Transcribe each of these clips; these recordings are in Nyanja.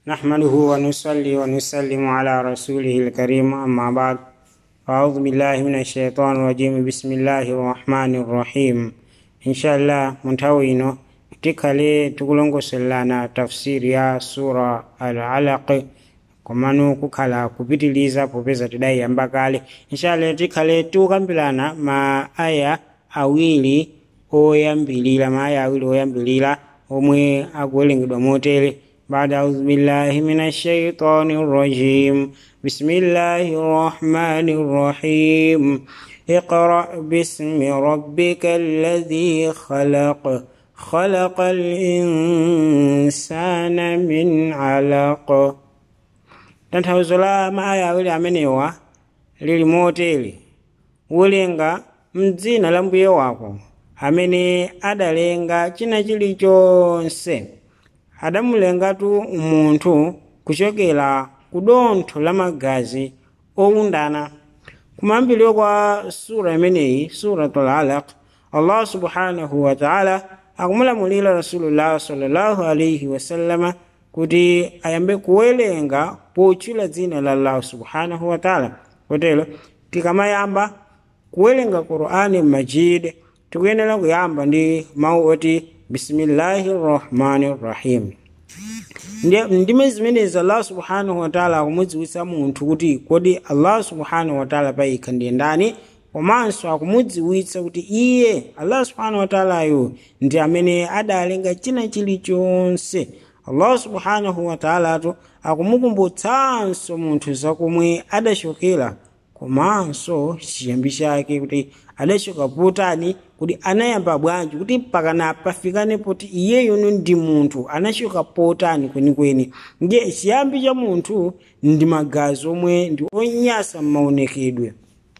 نحمده ونصلي ونسلم على رسوله الكريم أما بعد أعوذ بالله من الشيطان الرجيم بسم الله الرحمن الرحيم إن شاء الله منتوينو tikale tikulongosolana tafsiri ya sura al-alaq komano kukhala kupitiliza popeza tidayiyamba kale inshallah tikhale tikukambirana ma aya awiri oyambilira ma aya awiri oyambilira omwe akuwerengedwa motere بعد أعوذ بالله من الشيطان الرجيم بسم الله الرحمن الرحيم اقرأ باسم ربك الذي خلق خلق الإنسان من علق tanthauzo la maaya awiri amenewa lili motere werenga mdzina la mbuye wako amene adalenga china chilichonse adamulengatu munthu kuchokera ku dontho la magazi owundana kumayambiriro kwa sura imeneyi suratul alaq allah subhanahu wa taala akumulamulira rasulullah sallallahu alaihi wasallama kuti ayambe kuwerenga potchula dzina la allah subhanahu wa taala kotero tikamayamba kuwerenga qur'ani majid tikuyenera kuyamba ndi mawu oti bismillahi rrahmani rrahim ndime zimenezi allah subhanahu wataala akumudziwitsa munthu kuti kodi allah subhanahu wataala payekha ndiye ndani komanso akumudziwitsa kuti iye allah subhanahu wataalayo ndi amene adalenga china chilichonse allah subhanahu wataalatu akumukumbutsanso munthu zakomwe adachokera komanso chiyambi chake kuti adachoka potani kuti anayamba bwanji kuti pakana pafikane poti iyeyono ndi munthu anachoka potani kwenikweni ndiye chiyambi cha munthu ndi magazi omwe ndi onyasa m'maonekedwe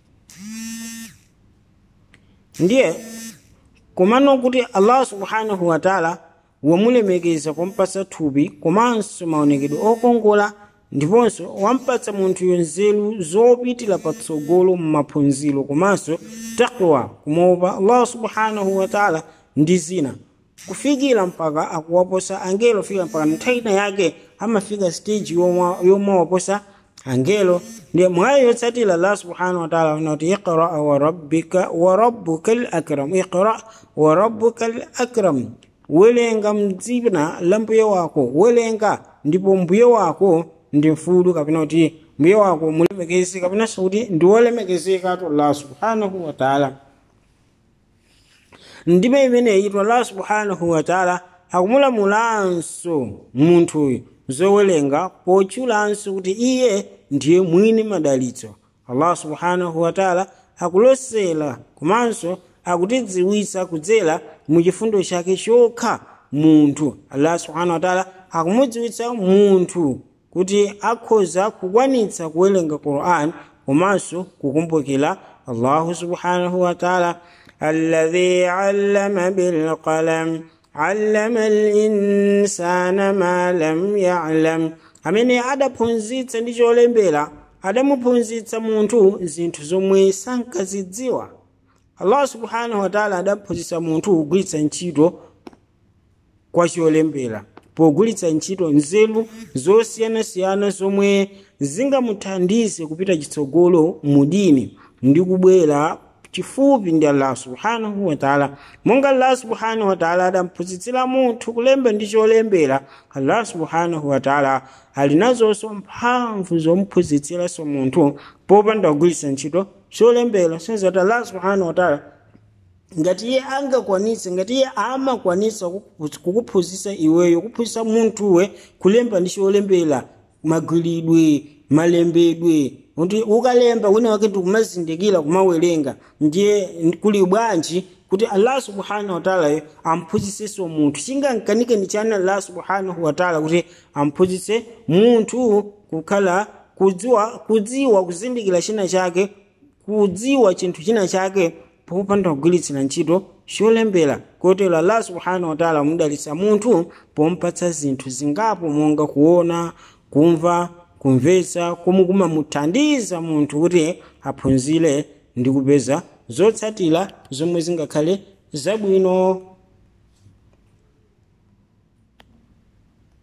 ndiye komano kuti allah subhanahu wataala wamulemekeza kumpatsa thupi komanso maonekedwe okongola ndiponso wampatsa munthuyo nzeru zopitira patsogolo m'maphunziro komanso takwa kumopa allah subhanahu wataala ndi zina kufikira mpaka akuwaposa angelo fika mpaka nthawi yake amafika stage yomwe waposa angelo ndiye mwayo yotsatira allah subhanahu wataala unati iqra wa rabbika wa rabbuka lakram iqra wa rabbuka lakram welenga mdzina la mbuye wako welenga ndipo mbuye wako ndi mfulu kapena kuti mbuye wako mulemekezi kapenanso kuti ndi wolemekezeka tu allah subhanahu wataala ndime imeneyi tu allah subhanahu wataala akumulamulanso munthuyu zowelenga potchulanso kuti iye ndiye mwini madalitso allah subhanahu wataala akulosera komanso akutidziwitsa kudzera mu chifundo chake chokha munthu allah subhanahu wataala akumudziwitsa munthu kuti akhoza kukwanitsa kuwerenga quran komanso kukumbukira allahu subhanahu wataala alladhi allama bilqalam allama linsana ma lam yalam amene adaphunzitsa ndi cholembera adamuphunzitsa munthu zinthu zomwe sankazidziwa allah subhanahu wataala adaphunzitsa munthu kugwiritsa ntchito kwa cholembera pogwiritsa ntchito nzeru zosiyanasiyana zomwe zingamuthandize kupita chitsogolo mu dini ndi kubwera chifupi ndi allah subhanahu wataala monga allah subhanahu wataala adamphunzitsira munthu kulemba ndi cholembera allah subhanahu wataala ali nazonso mphamvu zomuphunzitsiranso munthu popanda kugwiritsa ntchito cholembera senza kuti allah subhanahu wataala ngati iye angakwanitse ngati iye amakwanitsa kukuphunzitsa iweyo kuphunzitsa munthuwe kulemba ndi cholembera magwiridwe malembedwe kuti ukalemba wina wake ndikumazindikira kumawerenga ndiye kuli bwanji kuti allah subhanahu wataala amphunzitsenso munthu chingamkanike ndi chani allah subhanahu wataala kuti amphunzitse munthu kukhala kudziwa kudziwa kuzindikira china chake kudziwa chinthu china chake popanda kugwiritsira ntchito cholembera kotero allah subhanahu wataala mudalitsa munthu pompatsa zinthu zingapo monga kuona kumva kumvetsa komwe kumamuthandiza munthu kuti aphunzire ndi kupeza zotsatira zomwe zingakhale zabwino